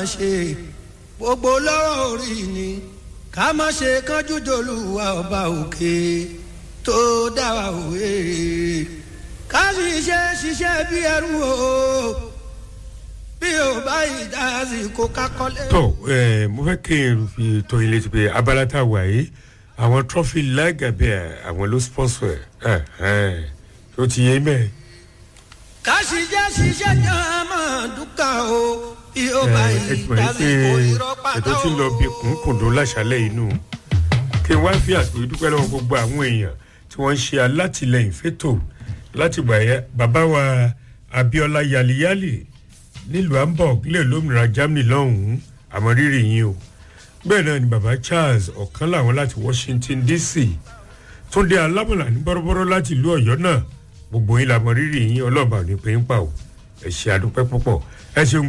ṣe gbogbo lọ́wọ́ orí ni ká má ṣe kánjú dolúwa ọba òkè tó dá wa òwe ká sì ṣe ṣiṣẹ́ bí ẹrú o bí o bá ìdásí kó kákọ́lé. tó ẹ mo fẹ́ kí n fi tó ilé ti pé abala tá a wà yìí àwọn trọ́fì lágàbẹ́ àwọn ló sponsor ẹ̀ ẹ̀ tó ti yé mẹ́ẹ̀ ká sì jẹ́ ṣiṣẹ́ jẹ́ máa dúkà o bí o bá ẹ ti mọ̀ ìdásí pé kó irọ́ pàtó ètò tí ń lọ bí kùnkùndùn láṣálẹ̀ inú kí n wá fi àsìkò yìí dúpẹ́ lọ́wọ́ gbogbo àwọn èèyàn tí wọ́n ń ṣe alátìlẹyìn fẹ́tò láti gbà yẹ bàbá wa abiola yaliyali nílùú hamburg lè lómìnira germany lọ́hùn-ún àmọ́ rírì yín o bẹ́ẹ̀ náà ni bàbá charles ọ̀kan làwọn láti washington dc túnde alámọ̀lá ní bọ́rọ́bọ́rọ́ láti ìlú ọ̀yọ́ náà gbogbo yín làmọ́ rírì yín ọlọ́ọ̀bà ò ní pé ń pa o ẹ̀ ṣe àdúpẹ́ púpọ̀ ẹ ṣeun